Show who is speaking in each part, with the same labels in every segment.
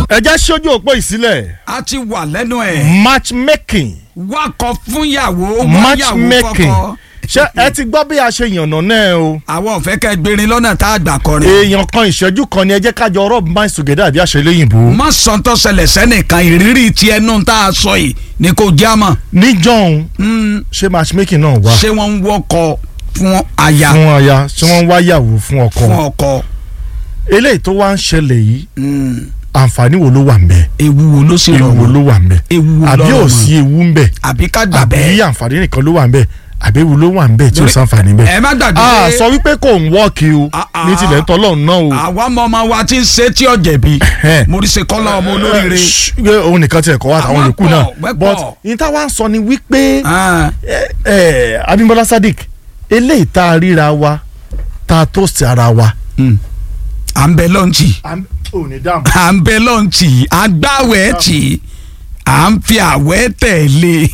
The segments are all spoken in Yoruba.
Speaker 1: ẹja ṣojú òpó ìsílẹ̀
Speaker 2: a ti wà lẹ́nu ẹ̀
Speaker 1: matchmaking
Speaker 2: wákọ̀ fúnyàwó wáyàwó
Speaker 1: matchmaking
Speaker 2: kọ́kọ́
Speaker 1: ṣé ẹ ti gbọ́ bí a ṣe yànnà náà o
Speaker 2: àwọn ò fẹ́ kẹ́ gbérin lọ́nà tá a gbà kọrin.
Speaker 1: èèyàn kan ìṣẹ́jú kan ni ẹ jẹ́ kájọ rub minds together àbí àṣẹ lẹ́yìnbó
Speaker 2: má sọ tó ṣẹlẹ̀ sẹ́nìkan ìrírí ti ẹnu tá a sọ yìí ni kò já mọ́
Speaker 1: níjọ́un
Speaker 2: Mm,
Speaker 1: ṣé matchmaking náà wà
Speaker 2: ṣé wọ́n ń wọ́kọ fún aya
Speaker 1: fún aya ṣé wọ́n ń wáyàwó fún ọkọ
Speaker 2: fún ọkọ
Speaker 1: eléyìí tó wá ń ṣẹlẹ̀ yìí
Speaker 2: Mm,
Speaker 1: àǹfààní wo ló wà ń bẹ
Speaker 2: ewu wo ló sì
Speaker 1: ewu wo
Speaker 2: rọrùn
Speaker 1: ló wà ń bẹ
Speaker 2: ewu wo
Speaker 1: àbí
Speaker 2: lọ́rọ̀
Speaker 1: ò
Speaker 2: mọ́?
Speaker 1: sí ewu ń bẹ
Speaker 2: àbí ká gbà
Speaker 1: àbí
Speaker 2: bẹ́ẹ̀
Speaker 1: àǹfààní nìkan ló wà ń bẹ àbí ewu ló wà ń bẹ tí ò
Speaker 2: Lórí-
Speaker 1: sàǹfààní ń bẹ.
Speaker 2: ẹ má gbàgbé
Speaker 1: a sọ wípé kò ń wọ́ọ̀kì o
Speaker 2: Ah, ah.
Speaker 1: ní tilẹ̀ ń tọ́lọ́run náà o.
Speaker 2: àwa ọmọ ọmọ wa ti ń ṣe tí ọ̀jẹ̀ bí
Speaker 1: Ẹhẹ́n.
Speaker 2: mo rí ṣe kọ́lá ọmọ olóríire
Speaker 1: Ṣé òun nìkan tiẹ̀ kọ́ wá àtàwọn
Speaker 2: Àwọn
Speaker 1: yòókù
Speaker 2: pọ̀,
Speaker 1: náà
Speaker 2: wẹ́
Speaker 1: but
Speaker 2: pọ̀.
Speaker 1: ní táwa ń sọ ni wípé
Speaker 2: Ah,
Speaker 1: ẹ, ẹ, Abímbọ́lá Sadiq eléyìí tá a ríra wa tá a tó sí ara wa.
Speaker 2: mm. à ń bẹ lọ́ǹtì
Speaker 1: ò ní dáhùn.
Speaker 2: à ń bẹ lọ́ǹtì à ń gbàwẹ̀ tì à ń fi àwẹ̀ tẹ̀lé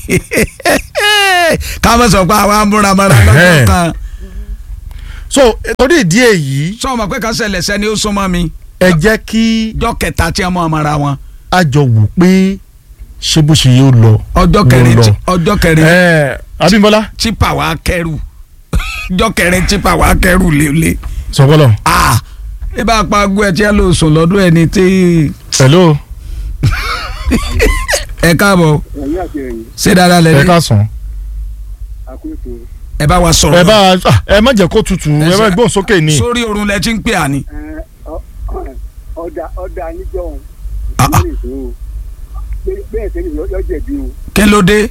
Speaker 2: ká má sọ pé àwa ń múra mọ́ra lọ́jọ́
Speaker 1: Ẹhẹ́n.
Speaker 2: kan
Speaker 1: so torí ìdí èyí
Speaker 2: sọ ma pé ká ṣẹlẹ̀ sẹ́ni ó súnmọ́ mi
Speaker 1: ẹ jẹ́ kí
Speaker 2: ọjọ́ kẹta tí a mọ̀ ọmọra wọn
Speaker 1: a jọ wò pé ṣé bó ṣe yóò lọ.
Speaker 2: ọjọ́
Speaker 1: Mo
Speaker 2: kẹrin
Speaker 1: lọ.
Speaker 2: tí- ọjọ́ kẹrin
Speaker 1: ẹ Abímbọ́lá
Speaker 2: tipa wa kẹrù ọjọ́ kẹrin tipa wa kẹrù lélẹ̀
Speaker 1: sọgbọ́lọ̀
Speaker 2: ah ẹ bá pa agbó ẹ tí ẹ lò sùn lọ́dún ẹni tí
Speaker 1: hello
Speaker 2: ẹ káàbọ̀
Speaker 3: ẹ̀yìn àti ẹ̀yìn
Speaker 2: ṣé dáadáa
Speaker 1: ẹ
Speaker 2: lẹ́ni
Speaker 1: ká sàn.
Speaker 3: àkóso
Speaker 2: ẹ bá wa sọ̀rọ̀
Speaker 1: ẹ bá ah, ẹ má jẹ́ kó tutù
Speaker 2: Ẹ
Speaker 1: ẹ má
Speaker 2: ṣe-
Speaker 1: gbóhùn sókè ni.
Speaker 2: sórí oorun lẹ ti ń pè á ni.
Speaker 3: ẹ̀, ọ- ọ̀dà ọ̀dà níjọ́
Speaker 2: Ah, ah.
Speaker 3: òun bẹ́ẹ̀ tẹ́lẹ̀ yọ jẹ̀bi o
Speaker 2: kí ló dé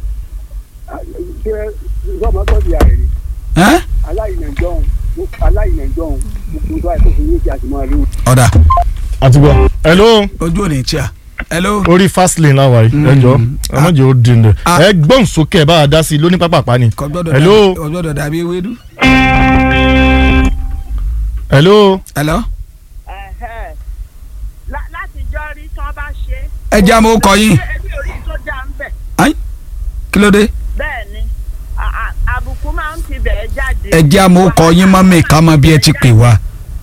Speaker 3: ṣé sọ́mọ gbọ́dọ̀ yà rẹ̀ ni
Speaker 2: ẹ́?
Speaker 3: aláìnàjọ́ òun aláìnàjọ́ òun gbogbo tó àìkú fún yóò ti àtìmọ́ rí o.
Speaker 2: ọ̀dà
Speaker 1: àtúgbọ̀ hello
Speaker 2: ojú òní tí a hello.
Speaker 1: orí fast lane láwa yìí ẹ jọ ẹ má jẹ́ ó dín dẹ
Speaker 2: Ah.
Speaker 1: ẹ gbóhùn sókè ẹ bá a dá sí i lóní pápápá ni.
Speaker 2: kò gbọ́dọ̀
Speaker 1: hello
Speaker 2: dàbí- kò gbọ́dọ̀ dàbí ewédú.
Speaker 1: hello
Speaker 2: hello.
Speaker 4: Ẹ̀hẹ́. Lá- láti jọ rí tí wọ́n bá ṣe.
Speaker 2: ẹ jẹ́ àmọ́ ó kọ yín.
Speaker 4: Ebi orí tó dá ń bẹ̀.
Speaker 2: Ai, kí ló dé.
Speaker 4: Bẹ́ẹ̀ ni à- à- àbùkù máa ń ti bẹ̀ẹ́ jáde.
Speaker 2: ẹ jẹ́ àmọ́ ó kọ yín mọ́mì ká mọ bí ẹ ti pè wá.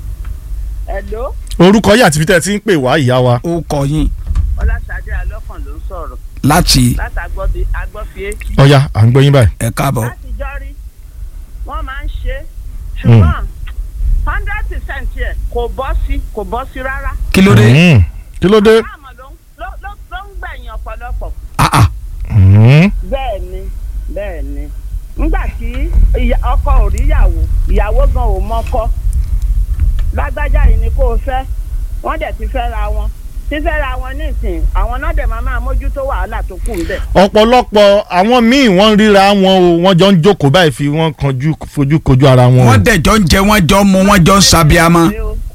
Speaker 4: Hello,
Speaker 1: orúkọ yìí àti fitẹ́ ti ń pè wá ìyá wa.
Speaker 2: ó kọ yín
Speaker 4: Ọlásàdé Alọ́kàn ló ń sọ̀rọ̀
Speaker 2: láti
Speaker 4: láti agbọ́bi- agbọ́fi etí.
Speaker 1: ọ̀ya à ń gbọ́ yín báyìí.
Speaker 2: ẹ káàbọ̀.
Speaker 4: Láti jọ rí wọ́n máa ń ṣe ṣùgbọ́n hundred percent yẹ kò bọ́ sí kò bọ́ sí rárá.
Speaker 2: kí ló dé.
Speaker 1: Mm. kí ló dé.
Speaker 4: Báàmọ̀ ló ń- ló- ló- ló ń gbẹ̀yìn ọ̀pọ̀lọpọ̀.
Speaker 2: Ah, ah.
Speaker 1: Mm.
Speaker 4: bẹ́ẹ̀ ni bẹ́ẹ̀ ni nígbà tí ìyá- ọkọ ò ríyàwó ìyàwó gan ò mọ́kọ lágbájá yìí ni kò fẹ́ wọ́n dẹ̀ ti fẹ́ ra wọn fífẹ́ ra wọn nísìn àwọn náà dẹ̀ máa máa mójútó wàhálà tó kù ńbẹ̀.
Speaker 1: ọ̀pọ̀lọpọ̀ àwọn míì wọ́n ń ríra wọn o wọ́n jọ ń jókòó báyìí fi wọ́n kanjú fojú kojú ara wọn. o.
Speaker 2: wọ́n dẹ̀ jọ ń jẹ wọ́n jọ ń mu wọ́n jọ ń sabiamọ́.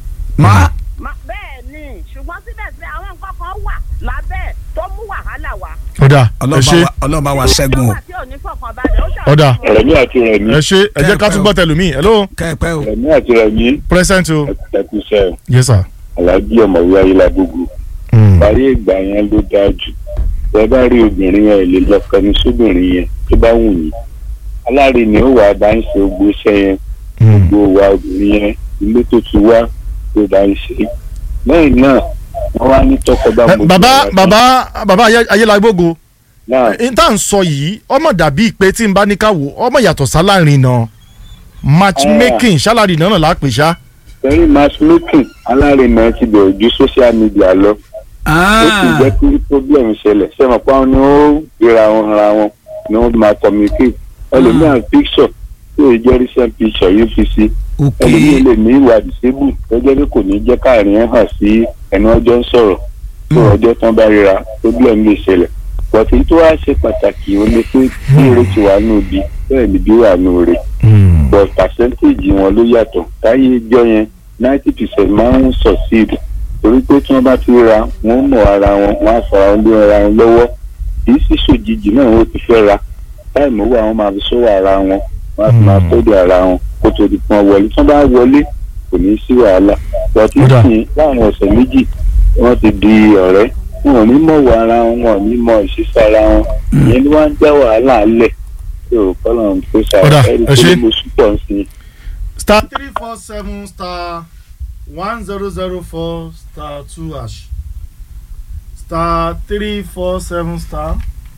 Speaker 2: má
Speaker 4: Ma- bẹ́ẹ̀ ni ṣùgbọ́n síbẹ̀síbẹ̀ àwọn nǹkan kan wà lábẹ́ ẹ̀ tó mú wàhálà wá.
Speaker 1: ọ̀dà ẹ
Speaker 2: ọlọ́ba
Speaker 1: ṣe
Speaker 2: wa- ọlọ́ba wa ṣẹ́gun o.
Speaker 4: tó wà tí ò ní fọkànbalẹ̀ ó ṣàkóso.
Speaker 1: ọ̀dà
Speaker 5: rẹmi àti rẹmi
Speaker 1: ẹ ṣe ẹ jẹ́ ká tún gbọ́ tẹlumi hello
Speaker 2: kẹ́ẹ̀pẹ́ o.
Speaker 5: rẹmi àti rẹmi
Speaker 1: present o
Speaker 5: ẹkùsẹ
Speaker 1: yes sir.
Speaker 5: alájí ọmọwé ayélujágbogbo
Speaker 1: Mm.
Speaker 5: parí ìgbà yẹn ló dáa jù bẹ́ẹ̀ bá rí obìnrin yẹn lè lọ kẹnu sóbìnrin yẹn tó bá wù yín alárinì ó wà bá ń ṣe ogbó iṣẹ́ yẹn
Speaker 1: Mm.
Speaker 5: gbogbo wa obìnrin yẹn ilé tó ti wá tó bá ń ṣe lẹ́yìn náà wọ́n wá ní tọkọ bá
Speaker 1: Ẹ,
Speaker 5: mojú
Speaker 1: bàbá
Speaker 5: ara tán.
Speaker 1: bàbá bàbá Ayé- ayélujágbógo
Speaker 5: náà
Speaker 1: n tá à ń sọ yìí ọmọ dàbí pé tí n bá ní ká wò ọmọ yàtọ̀ sálárìn náà matchmaking sálárì náà là á pè ṣá.
Speaker 5: pẹ̀lú matchmaking alárinà ti bẹ̀rẹ̀ ju social media lọ. ó sì
Speaker 2: Ah,
Speaker 5: jẹ́ kí problem ṣẹlẹ̀ sẹ́wọ̀n pa wọn ni ó gbéra wọn ara wọn ni wọ́n máa communicate ẹlòmíràn picture tó yẹ jẹ́ recent picture yóò fi sí
Speaker 2: ok
Speaker 5: ẹlòmíràn lè ní ìwà disable tó jẹ́ pé kò ní jẹ́ káàrin ẹ̀ hàn sí ẹni ọjọ́ ń sọ̀rọ̀ tó ọjọ́ tán bá ríra problem lè ṣẹlẹ̀ bọ̀tí tó wá ṣe pàtàkì ó ní pé bí èrè ti wà nù bí bẹ́ẹ̀ ni bí wà nù rè but percentage wọn ló yàtọ̀ táyé ìjọ yẹn ninety percent máa ń succeed torí pé tí wọ́n bá ti ra wọ́n mọ̀ ara wọn wọ́n á fara wọn lé ara wọn lọ́wọ́ kì í sì ṣòjijì náà wọ́n ti fẹ́ ra táìmù owó àwọn máa fi sọ́wọ́ ara wọn wọ́n á fi máa tọ́jú ara wọn kó tó di pọ́n wọlé tí wọ́n bá wọlé kò ní sí wàhálà bọ̀tí
Speaker 1: Ó dà.
Speaker 5: sìn láàrin ọ̀sẹ̀ méjì wọ́n ti di ọ̀rẹ́ wọn ò ní mọ̀ wọ ara wọn wọn ò ní mọ̀ ìṣiṣẹ́ ara wọn ìyẹn ni wọ́n á dá wàhálà lẹ̀ tó kọ́lọ̀ tó
Speaker 1: Ó dà,
Speaker 5: ṣàlàyé
Speaker 1: ẹ ṣé.
Speaker 5: mo súpọ̀ sí i.
Speaker 1: star three four seven star one zero zero four star two hash star three four seven star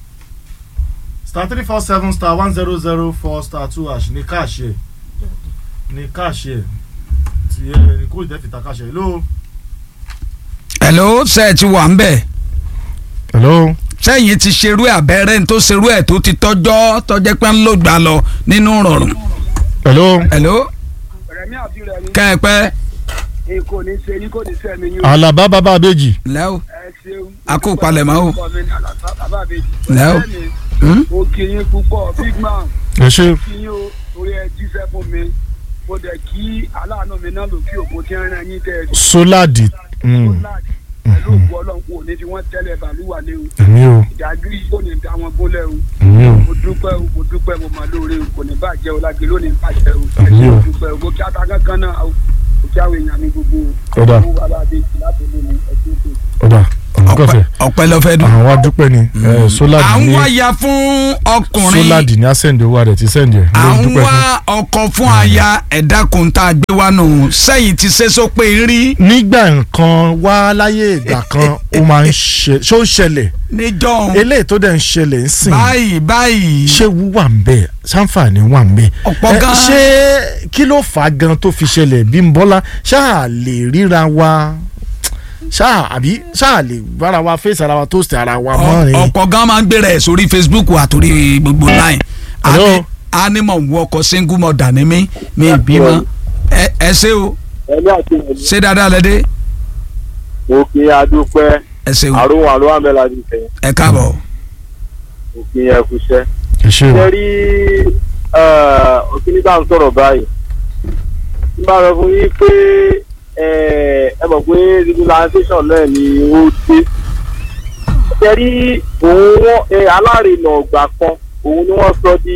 Speaker 1: star three four seven star one zero zero four star two hash ní káàṣì ẹ̀ ní káàṣì ẹ̀ tí ẹ ní kó ìdẹ́ fìtà káàṣì ẹ̀ ló.
Speaker 2: hello ṣe ẹ ti wà ń bẹ̀
Speaker 1: hello.
Speaker 2: sẹ́yìn ti ṣerú ẹ̀ abẹ́rẹ́ ní tó ṣerú ẹ̀ tó ti tọ́jọ́ tọ́jẹ́ pé ń lò gbà lọ nínú rọrùn.
Speaker 1: hello.
Speaker 2: hello
Speaker 3: rẹmi àti rẹmi
Speaker 2: kẹ́ẹ̀pẹ́
Speaker 3: èkó ní ṣe yín kò ní sẹ́mi yín o
Speaker 1: alaba baba abeji.
Speaker 2: lẹ́wọ̀
Speaker 3: ẹ ṣeun.
Speaker 2: A kú palẹ̀mọ́ o.
Speaker 3: Orúkọ mi ni Àlàbá bàbá àbèjì.
Speaker 2: Lẹ́ o.
Speaker 3: Bẹ́ẹ̀ni,
Speaker 2: Hmm?
Speaker 3: mo kí yín púpọ̀ big man
Speaker 1: ẹ ṣe.
Speaker 3: kí yín o torí ẹ jíṣẹ́ fún mi mo dẹ̀ kí aláàánú mi náà lòkì òkú tí ń rán yín tẹ́ ẹ
Speaker 1: soladi. Mm.
Speaker 3: láàdì pẹ̀lú òkú ọlọ́run kò ní fi wọ́n tẹ́lẹ̀ bàlúwà lé o
Speaker 1: èmi o
Speaker 3: ìdájú yìí kò ní dá wọn gúnlẹ̀ o
Speaker 1: èmi o.
Speaker 3: mo dúpẹ́ o mo dúpẹ́ mo máa lóore o kò ní bàjẹ́ o lágbè lónìí bàjẹ́ o
Speaker 1: Àmín o.
Speaker 3: mo dúpẹ́ o mo kí ata kankan náà o mo kí àwọn èèyàn mi gbogbo o
Speaker 1: Ó dáa.
Speaker 3: mo wà láti láti lé mi ẹ̀sìn òkè.
Speaker 1: ọ̀dà ọ̀gọ́fẹ̀
Speaker 2: ọ̀pẹ ló fẹ́ dùn.
Speaker 1: àwọn wa dúpẹ́ ni ẹ,
Speaker 2: à
Speaker 1: soladi
Speaker 2: ń
Speaker 1: ní
Speaker 2: wáyà fún ọkùnrin
Speaker 1: soladi ní asẹ́ndì owó rẹ̀ ti sẹ́ndì ẹ̀
Speaker 2: à
Speaker 1: ló
Speaker 2: ń
Speaker 1: dúpẹ́
Speaker 2: wá
Speaker 1: fún.
Speaker 2: ọkọ fún aya ẹ̀dá kun tá a gbé wá nù sẹ́yìn ti ṣe sọ pé rí
Speaker 1: nígbà nǹkan wá láyé ìgbà kan ó máa ń ṣe ṣó ń ṣẹlẹ̀
Speaker 2: níjọ́
Speaker 1: eléyìí tó dẹ̀ ń ṣẹlẹ̀ ń sìn
Speaker 2: báyìí báyìí
Speaker 1: ṣé wú wà ń bẹ̀ sáǹfààní wà ń bẹ̀.
Speaker 2: Ọ̀pọ̀
Speaker 1: Ẹ,
Speaker 2: gan.
Speaker 1: ṣé kí ló fà á gan tó fi ṣẹlẹ̀ Bímbọ́lá ṣáà lè ríra wa ṣáà àbí ṣáà lè bára wa fèsì ara wa tó sì ara wa mọ́ ni.
Speaker 2: ọ̀pọ̀ gan máa ń gbéra ẹ̀ sórí Facebook àtòrí gbogbo line
Speaker 1: Hello.
Speaker 2: ánímọ̀ wọ ọkọ̀ single mother ni mí mi ì bímọ ẹ ẹ ṣé o
Speaker 5: ẹni àti ẹni
Speaker 2: ṣé dáadáa lẹ́dẹ́
Speaker 5: òkè adúpẹ́
Speaker 2: ẹ ṣé o
Speaker 5: àrùn àrùn àmẹ́lá ti fẹ́
Speaker 2: ẹ káàbọ̀
Speaker 5: òkè ẹ̀kúṣẹ́.
Speaker 1: ẹ ṣe o
Speaker 5: ṣe rí òkè nígbà ń sọ̀rọ̀ báyìí n bá sọ fún yín pé ẹ ẹ mọ̀ pé legalization náà ni ó dé ṣe rí òun wọn alárinà ọgbà kan òun ni wọ́n sọ di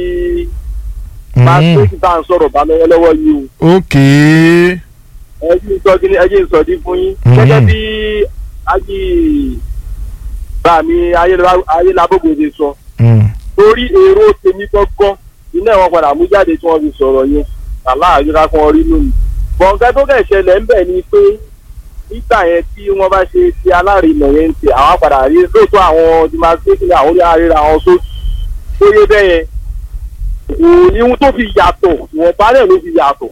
Speaker 5: máa
Speaker 1: Mm.
Speaker 5: tó ti bá ń sọ̀rọ̀ bá lọ́wọ́lọ́wọ́ yìí o
Speaker 1: ok
Speaker 5: ẹ jí ń sọ kí ni ẹ jí ń sọ dín fún yín
Speaker 1: Mhm.
Speaker 5: gẹ́gẹ́ bí ají bá mi ayélujábòbò ṣe sọ
Speaker 1: Mm.
Speaker 5: torí èrò tèmi gbọ́ngàn iná wọn padà mú jáde tí wọ́n fi sọ̀rọ̀ yẹn aláàyè ká kan rí lónìí. bọ̀ǹkẹ́ tó kẹ̀ ṣẹlẹ̀ ń bẹ̀ ni pé nígbà yẹn tí wọ́n bá ṣe ti alárinà yẹn ń tẹ̀ àwọn padà rí lóòótọ́ àwọn demarcation àwọn orí àríra àwọn sóòtù tó yé bẹ́ẹ̀ yẹn òní ohun tó fi yàtọ̀ ìwọ̀nba náà ló fi yàtọ̀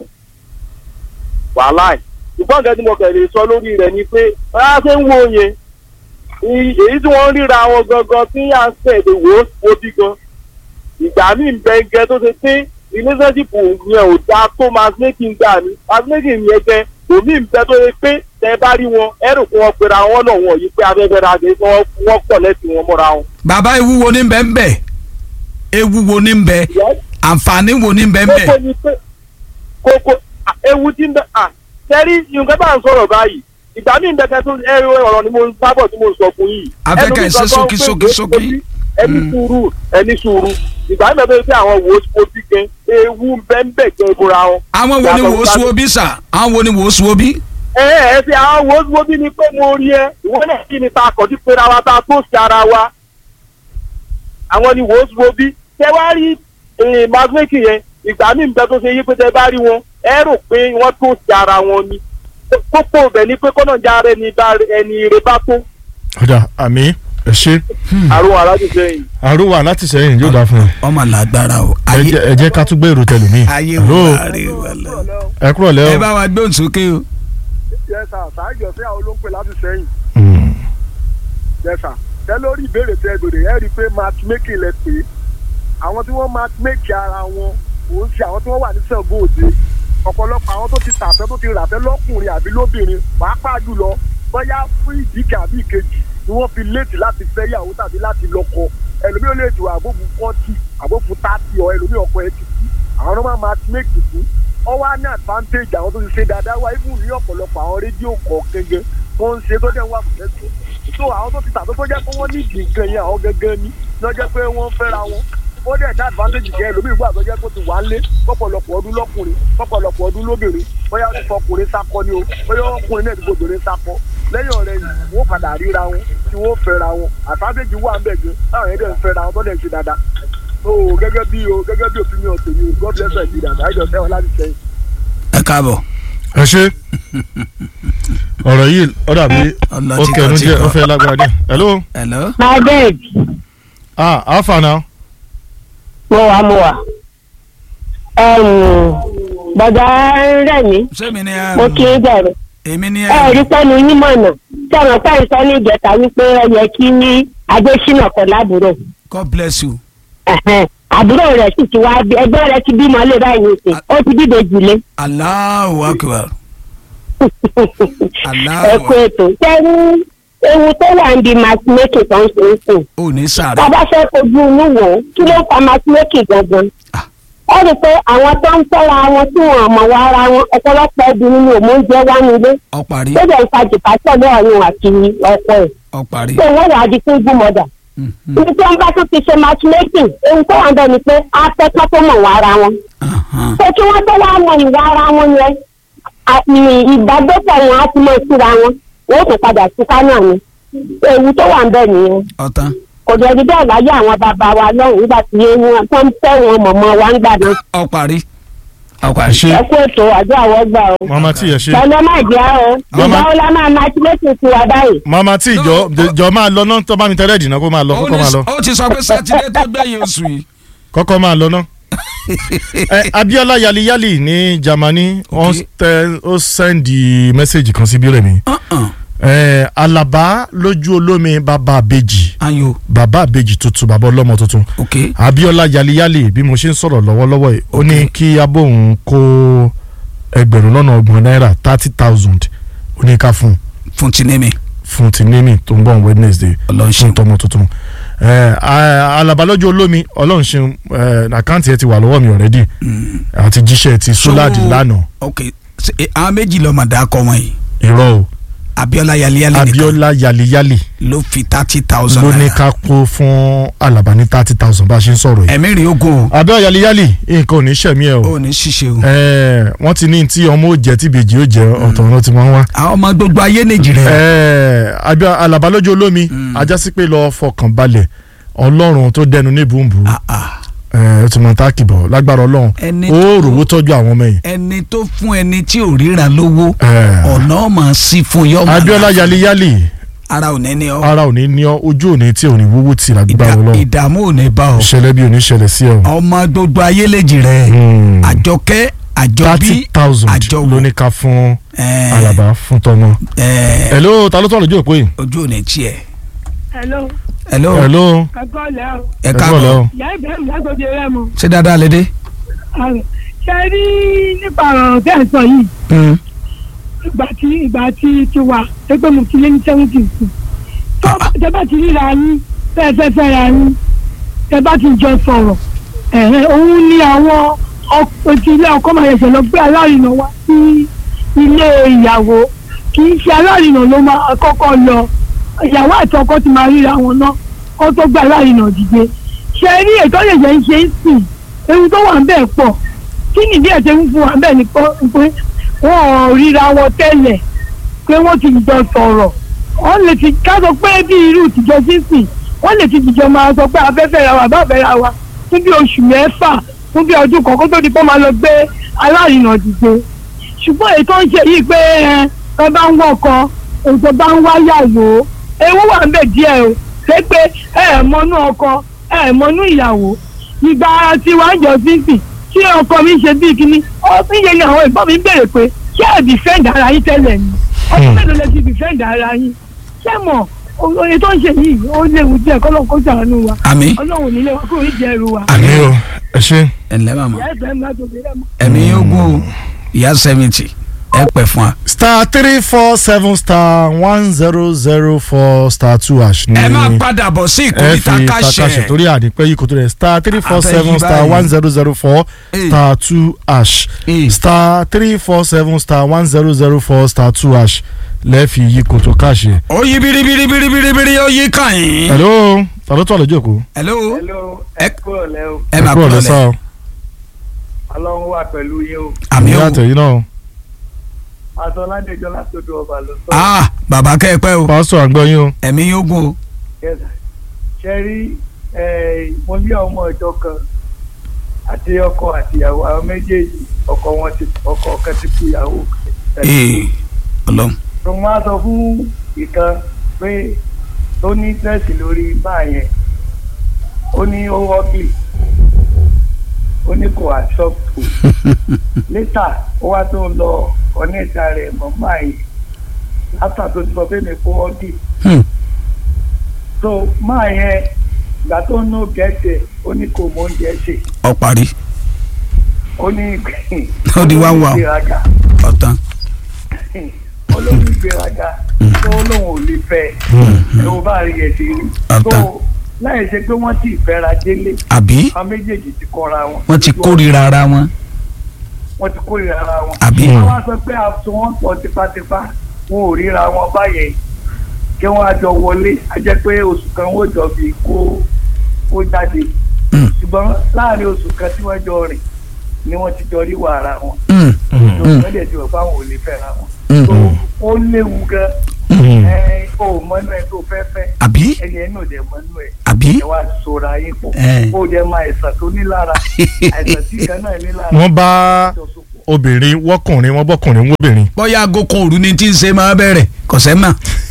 Speaker 5: wàhálà ẹ̀ ṣùgbọ́n nǹkan tí mo kẹ̀ lè sọ lórí rẹ̀ ni pé báyà ṣe ń wo yẹn i- èyí tí wọ́n ń ríra wọn gangan tí à ń sẹ̀ lè wò ó wo bí gan ìgbà míì ń bẹ gẹ tó ṣe pé relationship yẹn ò dáa tó matchmaking gbà mí matchmaking yẹn gẹ òmí ń bẹ tó ṣe pé tẹ bá rí wọn ẹrù kí wọn pera wọn náà wọn yìí pé afẹ́fẹ́ ra ṣe kí wọ́n pọ̀ lẹ́sìn wọn mọ́ra wọn.
Speaker 2: bàbá ewu wo ní bẹ́ẹ̀ ń bẹ̀ ewu wo ní bẹ́ẹ̀ àǹfààní wo ní bẹ́ẹ̀ ń bẹ̀
Speaker 5: kókó ni pé kókó à, ewu tí ń bẹ à sẹ́rí nǹkan bá ń sọ̀rọ̀ báyìí ìgbà míì ń bẹ kẹ́ tó ẹrù ọ̀rọ̀ ni mo ń sábọ̀ tí mo ń sọ fún yìí.
Speaker 2: Afẹ́kẹ́
Speaker 5: Ẹnu mi
Speaker 2: ṣe
Speaker 5: sọ
Speaker 2: sókí,
Speaker 5: pé
Speaker 2: sókí,
Speaker 5: wò ó
Speaker 2: sókí.
Speaker 5: sí, ẹni
Speaker 2: Mm.
Speaker 5: sùúrù ẹni sùúrù ìgbà míì bẹ pé àwọn wò ó sí ojú gan ewu ń bẹ ń bẹ gan ìbúra wọn.
Speaker 2: àwọn wo ni
Speaker 5: Yàtọ̀
Speaker 2: wò ó
Speaker 5: sí-
Speaker 2: sùn obi sà àwọn wo ni wò ó sùn obi.
Speaker 5: ẹ ẹ ẹ fi àwọn wo wo bí ni pé mo rí ẹ ìwọ náà kí ni ta kọjú pé ra wa ta tó sí ara wa àwọn ni wo wo bí tẹ wá rí magneti yẹn ìgbà míì bẹ tó ṣe yí pé tẹ bá rí wọn ẹ rò pé wọn tó sí ara wọn ni kókó bẹ ni pé kọ́nà já rẹ ni bá ẹni rẹ bá tó
Speaker 1: ọ̀dà àmì ẹ ṣe
Speaker 5: àrùn aláàjì sẹ́yìn.
Speaker 1: àrùwà láti sẹ́yìn yóò dáa fún ẹ
Speaker 2: ọmọ làgbára o
Speaker 1: ẹ jẹ́- ẹ jẹ́ ká tún gbé èrò tẹlumi.
Speaker 2: ayé
Speaker 1: Hello?
Speaker 2: wà rè wà lọ.
Speaker 1: ẹ kúrò
Speaker 2: ẹ
Speaker 1: lẹ́
Speaker 2: bá wa gbóhùn sókè o.
Speaker 3: yẹ́sà sáájọ sí àwọn olóńpẹ̀ láti sẹ́yìn
Speaker 1: o.
Speaker 3: yẹ́sà tẹ lórí ìbéèrè tẹ gbèrè ẹ rí i pé matchmaking lẹ pé àwọn tí wọ́n matchmake ara wọn kò ń ṣe àwọn tí wọ́n wà ní Ṣàngó Òde ọ̀pọ̀lọpọ̀ àwọn tó ti tàfẹ́ tó ti ràfẹ́ lọ́kùnrin àbí lóbìnrin pàápàá jùlọ bóyá fún ìdí kan àbí ìkejì ni wọ́n fi léètì láti fẹ́yàwó tàbí láti lọ́kọ ẹlòmíì ó lè jù àbófu fọ́tì àbófu tààtì ọ ẹlòmíì ọkọ ẹ ti kú àwọn náà máa matchmake fún ọ wá ní advantage àwọn tó ti ṣe dáadáa wá ibùn ní ọ̀pọ̀lọpọ̀ àwọn rédíò kọ̀ọ̀kan gan wọ́n ń ṣe tó dẹ̀ wà fún ẹ̀sùn so àwọn tó ti tà tó tó jẹ́ pé wọ́n ní ìdí nǹkan yẹn àwọn gangan ni lọ́ jẹ́ pé wọ́n fẹ́ra wọn ó dẹ̀ dá advantage jẹ́ ẹlòmíì gbà tó jẹ́ pé ó ti wà lé pọ̀pọ̀lọpọ̀ ọdún lọ́kùnrin pọ̀pọ̀lọpọ̀ ọdún lóbìnrin bóyá ó ti fọkùnrin sakọ ni o bóyá ọkùnrin náà ti gbogbo sakọ lẹ́yìn ọ̀rẹ́ yìí wọ́n padà ríra wọn tí wọ́n fẹ́ra wọn advantage wà ń bẹ̀ gan táwọn yẹn dẹ̀ ń fẹ́ra wọn tó dẹ̀ ń ṣe dáadáa so gẹ́gẹ́ bí o gẹ́gẹ́ bí opinion tèmi o God bless you dada ẹjọ sẹ́wọ̀n láti sẹ́yìn.
Speaker 2: ẹ káàbọ̀.
Speaker 1: ẹ ṣe ọ̀rọ̀ yìí ó dàbí
Speaker 2: Ọlọ
Speaker 1: ó
Speaker 2: tí
Speaker 1: kẹnu
Speaker 2: kan tí
Speaker 1: díẹ̀ ó
Speaker 2: kan.
Speaker 1: fẹ́ lágbára díẹ̀ hello
Speaker 2: hello.
Speaker 6: my babe
Speaker 1: ah alpha now
Speaker 6: mo wà mo wà bàbá rẹ̀ mí
Speaker 2: sẹ́mi ni
Speaker 6: mo kí í bẹ̀rẹ̀
Speaker 2: èmi ni
Speaker 6: ẹ rí pẹ́ẹ́nu yín mọ̀nà tí àwọn táyì sọ ní ìjẹta wípé ẹ yẹ kí ní adésínà kan lábúrò
Speaker 2: God bless you.
Speaker 6: Ẹ̀hẹ́n. àbúrò rẹ̀ sì ti wá bí ẹgbẹ́ rẹ̀ ti bímọ lé báyìí nìsín ó ti dìde jùlé
Speaker 2: Allahu akbar. Allahu
Speaker 6: ẹ kú ètò sẹ́yìn ewu tó wà ń di matchmaking tó ń ṣe é sìn
Speaker 2: ò ní sàrẹ̀.
Speaker 6: bàbá fẹ́ kojú inú wò ó kí ló ń fa matchmaking gangan
Speaker 2: Ah.
Speaker 6: ó rí i pé àwọn tó ń fẹ́ra wọn tí wọn mọ̀ wá ara wọn ọ̀pọ̀lọpọ̀ ẹbí nínú òmóúnjẹ wá nílé
Speaker 2: ọ parí
Speaker 6: tó dẹ̀ ń fa jìpátọ̀ lọ́ọ̀rùn àti ọkọ ẹ̀
Speaker 2: ọ parí.
Speaker 6: pé wọ́n wà á di fún gbúmọ̀dà
Speaker 2: Mhm.
Speaker 6: ibi tí wọ́n bá tún ti ṣe matchmaking ohun tó wà ń bẹ̀ ni pé afẹ́kọ́ tó mọ̀ wá ara wọn
Speaker 2: Ahan.
Speaker 6: pé kí wọ́n tó wá mọ ìwà ara wọn yẹn àti ìbágbépọ̀ wọn á ti mọ̀ síra wọn wọ́n kò padà túká náà ni ewu tó wà ń bẹ̀ nìyẹn
Speaker 2: ọ̀tán.
Speaker 6: kò jẹ́ ibi bẹ́ẹ̀ láyé àwọn bàbá wa lọ́hùn nígbà tí wọn tó ń fẹ́ wọn mọ̀mọ́ wa ń gbà náà
Speaker 2: ọ parí. ọ
Speaker 1: ẹ
Speaker 2: parí.
Speaker 1: ṣe
Speaker 6: ẹ kú ètò àjọ àwọn gbà o.
Speaker 1: mama tí yẹ ṣe
Speaker 6: pẹ̀lú má jẹ́ o
Speaker 1: Mama-
Speaker 6: ìgbà wo la máa matchmaking sí wa báyìí.
Speaker 1: mama tí jọ jọ máa lọ náà tó bá mi tẹ́lẹ̀ dìnnà kó máa lọ
Speaker 2: ó
Speaker 1: kọ́kọ́
Speaker 2: ní-
Speaker 1: máa lọ
Speaker 2: ó ti sọ pé sátidé tó gbẹ̀yìn oṣù yìí.
Speaker 1: kọ́kọ́ máa lọ náà. ẹ Abiola yaliyali ní Germany wọ́n
Speaker 2: Okay.
Speaker 1: tẹ ó sẹ́ndì mẹ́sẹ̀gì kan sí bílẹ̀ mi
Speaker 2: Uh-uh.
Speaker 1: ẹ Alaba lójú olómi bàbá àbèjì
Speaker 2: ayo
Speaker 1: bàbá àbèjì tuntun bàbá ọlọ́mọ tuntun
Speaker 2: ok
Speaker 1: Abiola yaliyali bí mo ṣe ń sọ̀rọ̀ lọ́wọ́lọ́wọ́ yìí ó ní kí abóhùn kó ẹgbẹ̀rún lọ́nà ọgbọ̀n náírà thirty thousand ó ní ká fún un
Speaker 2: fún tinemi
Speaker 1: fún ti níní tó ń bọ̀ on Wednesday
Speaker 2: Ọlọ́run
Speaker 1: fún
Speaker 2: ṣeun.
Speaker 1: tọmọ tuntun ẹ a- Alaba lọ́jọ́ olómi ọlọ́run ṣeun ẹ àkáǹtì ẹ ti wà lọ́wọ́ mi already àti jíṣẹ́ ti sóládì lánàá
Speaker 2: ok ṣe, eh, àwọn méjì lọ́ọ́ máa dákọ̀ wọn yìí
Speaker 1: irọ́ o
Speaker 2: Abiola yaliyali nìkan
Speaker 1: Abiola yaliyali
Speaker 2: ló fi thirty thousand
Speaker 1: ló ní
Speaker 2: naira
Speaker 1: ká kó fún Alaba ní thirty thousand bá a ṣe ń sọ̀rọ̀ yìí
Speaker 2: ẹ̀mí rí ogun
Speaker 1: Abiola yaliyali nǹkan ò ní ṣẹ̀mí ẹ
Speaker 2: o
Speaker 1: o
Speaker 2: ò ní ṣiṣẹ́ o
Speaker 1: ẹ wọ́n ti ní tí ọmọ ò jẹ́ tí ìbejì ó jẹ́ ọ̀tọ̀ ọ̀nà tí wọ́n wá
Speaker 2: àwọn ọmọ gbogbo ayé nàìjíríà
Speaker 1: ẹ Abiola Alaba lọ́jọ́ olómi ajásí pé lọ́ọ́ fọkàn balẹ̀ Ọlọ́run tó dẹnu ní bùnbùn
Speaker 2: Ah, ah.
Speaker 1: ẹ ó ti mọ táàkì bọ̀ lágbára ọlọ́run
Speaker 2: Ẹni
Speaker 1: ó
Speaker 2: tó-
Speaker 1: rògbò tọ́jú àwọn ọmọ yìí.
Speaker 2: ẹni tó fún ẹni tí ò ríran lówó
Speaker 1: Ẹ.
Speaker 2: ọ̀nà ọmọ sí fún yọmọ
Speaker 1: Abiola yaliyali
Speaker 2: ara ò ní ní ọ
Speaker 1: ara ò ní ní ọ ojú ò ní tí ò ní wúwú tì lágbára
Speaker 2: Ìdá-
Speaker 1: ọlọ́run
Speaker 2: ìdààmú ò ní bá ọ
Speaker 1: ìṣẹ̀lẹ̀ bí ò ní ṣẹlẹ̀ sí ọ.
Speaker 2: ọmọ gbogbo ayé lèjì rẹ
Speaker 1: Hmm.
Speaker 2: àjọkẹ́ àjọbí
Speaker 1: thirty thousand
Speaker 2: àjọwò
Speaker 1: ló ní ká fún
Speaker 2: ẹ,
Speaker 1: Alaba fún tọmọ.
Speaker 2: ẹ,
Speaker 1: hello ta ló tọ̀ lójú òpó yìí.
Speaker 2: ojú ò ní tiẹ̀
Speaker 7: hello
Speaker 2: hello
Speaker 1: hello
Speaker 7: ẹgbọ́n lẹ́ o
Speaker 2: ẹ
Speaker 1: ẹ kúrò
Speaker 2: káàbọ̀
Speaker 1: lẹ́wọ̀.
Speaker 7: ìyá ìbẹ̀rù lágbègbè rẹ mu
Speaker 2: ṣé dáadáa lédè.
Speaker 7: ṣe rí nípa ọ̀rọ̀ tẹ́ ẹ̀ sọ yìí ìgbà tí ìgbà tí ti wà pé mo ti lé ní seventy sí tó tẹ bá ti ríra yín fẹ́ẹ́ fẹ́ fẹ́ra yín tẹ bá ti jọ sọ̀rọ̀ ẹ̀hẹ́ òun ni àwọn ọkọ̀ ti ilé ọkọ máa yẹsẹ̀ lọ gbé alárinà wá sí ilé ìyàwó kì í ṣe alárinà ló máa kọ́kọ́ lọ ìyàwó àti ọkọ ti máa ríra wọn náà kó tó gbé alárinà dìde ṣe rí ètò ìyẹ̀jẹ̀ ń ṣe ń sìn ewu tó wà ń bẹ̀ pọ̀ kí nìdí ẹ̀ ṣe ń fún wa bẹ́ẹ̀ ni pé wọ́n ò ríra wọn tẹ́lẹ̀ pé wọ́n ti jọ sọ̀rọ̀ wọ́n lè ti ká sọ pé bí irú ìtìjọ sísìn wọ́n lè ti jìjọ máa sọ pé afẹ́fẹ́ ra wa bá fẹ́ ra wa fún bí oṣù mẹ́fà fún bí ọdún kan kó tó di pé máa lọ gbé alárinà dìde ṣùgbọ́n èyí tó ń ṣe yìí pé ẹ ẹ bá ń wọkọ ètò bá ń wáyàwó ewu wà ń bẹ̀ díẹ̀ o ṣé pé ẹ ẹ̀ mọ́nú ọkọ ẹ ẹ̀ mọ́nú ìyàwó ìgbà tí wàá jọ sísìn tí ọkọ mi ṣe bí kíní ọ fi yẹ ni àwọn ìbọn mi béèrè pé ṣé ẹ dìfẹ́ǹdì ara yín tẹ́lẹ̀ ni ọdún mélòó lẹ ti dìfẹ́ǹdì ara yín ṣé mọ̀ oye tó ń ṣe yìí ó léwu díẹ̀ kọ́lọ́n kó ṣàánú wa
Speaker 2: àmì
Speaker 7: ọlọ́run nílé wa kúrò níjẹ́ ẹrù wa.
Speaker 1: àmì o ẹ ṣe.
Speaker 2: ẹ ǹlẹ́ màmá
Speaker 7: ìyá ìfẹ́ ńlá tó fi rẹ́ mọ́.
Speaker 2: ẹ̀mí yóò gún o ìyá seventy ẹ pẹ̀ fún wa.
Speaker 1: star three four seven star one zero zero four star two hash ní
Speaker 2: ẹ máa padà bọ̀ sí
Speaker 1: ẹ
Speaker 2: ìkórìtà
Speaker 1: fi
Speaker 2: káṣẹ
Speaker 1: takasẹ torí àdìpẹ́ yìí kò tó rẹ̀ star three four
Speaker 2: Abẹ́
Speaker 1: seven
Speaker 2: yí
Speaker 1: star
Speaker 2: báyìí.
Speaker 1: one zero zero four
Speaker 2: Ee.
Speaker 1: star two hash
Speaker 2: Ee.
Speaker 1: star three four seven star one zero zero four star two hash lẹ́ẹ̀fì yìí kò tó káṣẹ.
Speaker 2: ó yí biribiribiribiri ó yí kàn yín.
Speaker 1: hello ta ló tọ̀ lójú òkú.
Speaker 2: hello
Speaker 3: hello
Speaker 2: ẹ
Speaker 3: kúrò lẹ́ o
Speaker 2: ẹ máa
Speaker 1: kúrò
Speaker 2: kúrò
Speaker 1: lẹ́sà
Speaker 2: lẹ̀
Speaker 1: o.
Speaker 3: ọlọ́run wà pẹ̀lú yín o
Speaker 2: àmì
Speaker 1: ìyá
Speaker 2: ó
Speaker 1: àtẹ̀yìn náà o.
Speaker 3: àtọ́ládéjọ́ látòdò ọba ló sọ
Speaker 2: ah bàbá kẹ́ ẹ pẹ́ o
Speaker 1: pásítọ̀ àgbọ̀ yín o.
Speaker 2: ẹ̀mí yóò gún o.
Speaker 3: kẹsà ṣe rí mo ní ọmọ ìjọ kan àti ọkọ àtìyàwó àwọn méjèèjì ọkọ wọn ti ọkọ kan ti kú ìyàwó kan
Speaker 2: ee ọlọ́run
Speaker 8: tó wọ́n á sọ fún ìkan pé tó ní tẹ́sì lórí máa yẹn ó ní ó wọ́pì ó ní kò àṣọ́pù létà ó wá tó lọ ọ̀nẹ́ta rẹ̀ mọ́ máa yẹn látà tó ti sọ pé mi kó wọ́pì
Speaker 2: Hmm.
Speaker 8: tó máa yẹn ìgbà tó ń nù gẹ̀ẹ́sẹ̀ ó ní kò mọ oúnjẹ ṣe
Speaker 2: ọ parí
Speaker 8: ó ní
Speaker 2: Ó di wá wà o.
Speaker 8: ìgbéraga
Speaker 2: ọ̀tán
Speaker 8: olórí ìgbéraga tó lóun ò lè fẹ́ ló bá rí ẹ̀ sí rí tó
Speaker 2: Ọ̀tá.
Speaker 8: láì ṣe pé wọ́n ti fẹ́ra délé
Speaker 2: àbí
Speaker 8: àwọn méjèèjì ti kọ́ra wọn.
Speaker 2: wọ́n ti kórìíra ara wọn
Speaker 8: wọ́n ti kórìíra ara wọn.
Speaker 2: àbí
Speaker 8: wọ́n wá sọ pé àtún wọn pọ̀ tipátipá wọn ò ríra wọn báyẹn kí wọ́n á jọ wọlé á jẹ́ pé oṣù kan wọ́n jọ fi kó kó jáde
Speaker 2: Mm.
Speaker 8: ṣùgbọ́n láàrin oṣù kan tí wọ́n jọ rìn ni wọ́n ti jọ rí wàrà wọn
Speaker 2: Mm,
Speaker 8: wọ́n dẹ̀ ti wọ̀ fáwọn ò lè fẹ́ra wọn.
Speaker 2: mm,
Speaker 8: tó ó léwu gan ẹ ò mọ́nú ẹ tó fẹ́ fẹ́
Speaker 2: àbí
Speaker 8: ẹni ẹ náà dẹ̀ mọ́nú ẹ
Speaker 2: àbí
Speaker 8: ẹ wá sora yín pọ̀
Speaker 2: Eh.
Speaker 8: ó jẹ́ máa àìsàn tó ní lára àìsàn tí kan náà ní lára
Speaker 1: wọ́n bá
Speaker 8: jọ sopọ̀.
Speaker 1: obìnrin wọ́kùnrin wọ́n bọ́kùnrin wọ́bìnrin.
Speaker 2: bóyá aago kan òru ni tí ń ṣe máa bẹ̀rẹ̀ kọ̀sẹ́ mà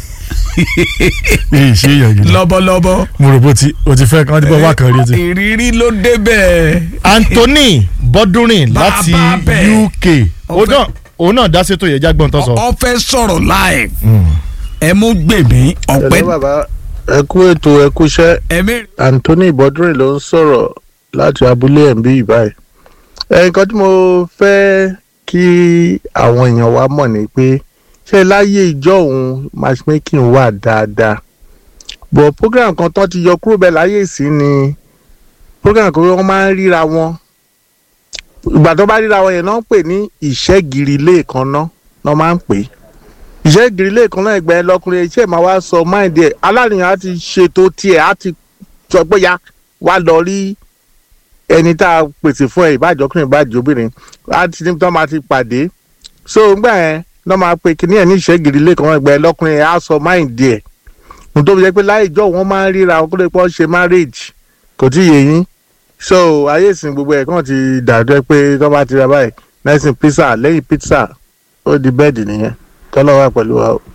Speaker 1: èyí ṣe èèyàn gidi.
Speaker 2: lọ́bọ̀lọ́bọ̀
Speaker 1: mo rò bó ti o ti fẹ́ kán tí bọ́ wá kan rí o ti.
Speaker 2: ìrírí ló débẹ̀
Speaker 1: Anthony Bọ́dúnrìn
Speaker 2: Bàbá
Speaker 1: láti
Speaker 2: bẹ̀.
Speaker 1: UK òun náà òun náà dá sétò yẹn jágbọ́n tó sọ.
Speaker 2: ọ fẹ́ sọ̀rọ̀ live
Speaker 1: Mm.
Speaker 2: ẹ mú gbèmí ọ̀pẹ
Speaker 9: ẹ̀lẹ́ bàbá ẹ kú ètò ẹ kúṣẹ́
Speaker 2: ẹ̀mí
Speaker 9: Anthony Bọ́dúnrìn ló ń sọ̀rọ̀ láti abúlé ẹ̀ǹbí ìbáyìí. ẹ nǹkan tí mo fẹ́ kí àwọn èèyàn wa mọ̀ ni pé ṣé láyé ìjọ òun matchmaking wà dáadáa bọ̀ program kan tán ti yọ kúrò bẹ́ẹ̀ láyé ìsín ni program kan wọ́n máa ń ríra wọn ìgbà tó bá ríra wọn yẹn náà ń pè ní ìṣẹ́gìrì lẹ́ẹ̀kan náà náà máa ń pè é ìṣe ìgìrìlẹ̀ kan náà ẹgbẹ́ lọkùnrin iṣẹ́ máa wá sọ máìndì ẹ̀ aláàníyàn á ti ṣètò tiẹ̀ á ti sọ pé ya wá lọ rí ẹni tá a pèsè fún ẹ ìbájọkùnrin ìbájọbìnrin á ti ní tán máa ti pàdé so ngbà yẹn náà máa pe kíní ẹ̀ ní ìṣe ìgìrìlẹ̀ kan náà ẹgbẹ́ lọkùnrin ẹ̀ á sọ máìndì ẹ̀ mo tó fi jẹ́ pé láì jọ wọ́n máa ń ríra wọn kó lè pọ́ ṣe marriage kò tí ì yé yín so ayé ìsìn gbogbo ẹ̀ kàn ti dàjọ́ pé tọ́ bá ti ra báyìí lẹ́sìn pizza lẹ́yìn pizza ó di bẹ́ẹ̀dì nìyẹn kọ́lọ́ wà pẹ̀lú wa o.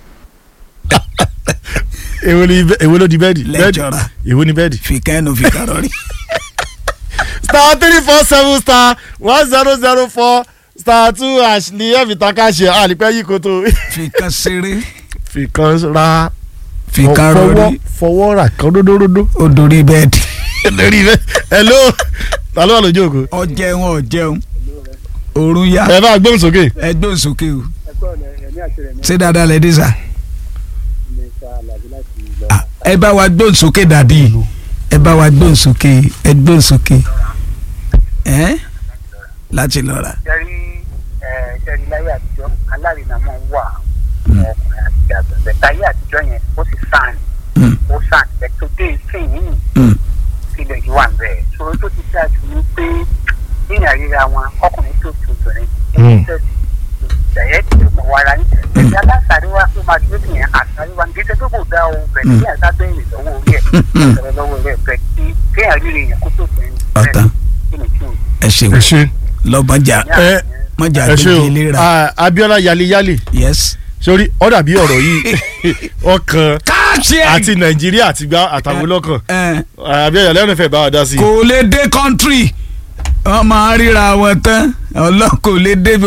Speaker 1: èwo ni èwo ló di bẹ́ẹ̀dì
Speaker 2: Lẹ́jọ̀ra.
Speaker 1: èwo ni bẹ́ẹ̀dì.
Speaker 2: fìkẹ́nu fìkàrọ̀rì
Speaker 1: star three four seven star one zero zero four star two hash ní ẹ̀fì taka ṣe àlìpẹ́ yìí kò tó.
Speaker 2: fìkàn ṣeré
Speaker 1: fi kan ra
Speaker 2: fìkàrọ̀rì
Speaker 1: fọwọ́ rà kan ródóródó.
Speaker 2: ó dorí bẹ́ẹ̀dì
Speaker 1: lórí rẹ hello ta ló wà lójú ògo.
Speaker 2: ọ jẹun ọ jẹun òórùn yá
Speaker 1: ẹ bá gbóhùn sókè.
Speaker 2: ẹ gbóhùn sókè o
Speaker 8: ẹ̀kọ́ ọ̀nà ẹ̀mí àti rẹ̀ ní
Speaker 2: ṣé dáadáa lẹ dé sà
Speaker 8: mẹ́ta àlàbí láti lọ.
Speaker 2: Ah, ẹ bá wa gbóhùn sókè dàdí ẹ bá wa gbóhùn sókè ẹ gbóhùn sókè ẹ láti lọ rà.
Speaker 10: jẹ́rí jẹ́rí láyé àtijọ́ alárinà máa ń wà ọkùnrin àti àgbẹ̀bẹ̀ táyé àtijọ́ yẹn ó sì sàn
Speaker 2: Mm.
Speaker 10: ó sàn ẹ̀tọ́ dé ìsìn yìí
Speaker 2: Mm.
Speaker 10: ilẹ̀ yìí wà bẹ́ẹ̀ ṣòro tó ti dáa jù ní pé nínú àríra wọn ọkùnrin tó ti obìnrin
Speaker 1: Mm.
Speaker 10: ẹ̀yẹ́ ti mọ̀ wára ní ẹ̀yà aláṣàrí wa ó máa dúró nìyẹn àṣàrí wa nígbà tó kò dá o bẹ̀ ní àṣà bẹ́ẹ̀ lọ́wọ́ orí ẹ̀ ọ̀rọ̀ lọ́wọ́ rẹ̀ bẹ̀ kí kéèyàn rí èèyàn kó tó bẹ̀rẹ̀
Speaker 2: ọ̀tán
Speaker 10: kí ni kí o
Speaker 2: ẹ ṣeun
Speaker 1: ẹ ṣe
Speaker 2: lọ́bàjà
Speaker 1: ẹ
Speaker 2: mọ̀jà
Speaker 1: ẹ ṣe
Speaker 2: gbèjì
Speaker 1: o
Speaker 2: ìlera
Speaker 1: Ah, Abiola yaliyali
Speaker 2: yes.
Speaker 1: sórí ó dàbí ọ̀rọ̀ yìí ọkàn
Speaker 2: káàṣì
Speaker 1: àti Nàìjíríà àti gbá àtàwọn olókàn
Speaker 2: ẹ
Speaker 1: Abiola lẹ́nu fẹ́ bá wa dá sí i.
Speaker 2: kò lè dé kọ́ńtírì wọ́n máa ríra wọn tán ọlọ́run kò lè dé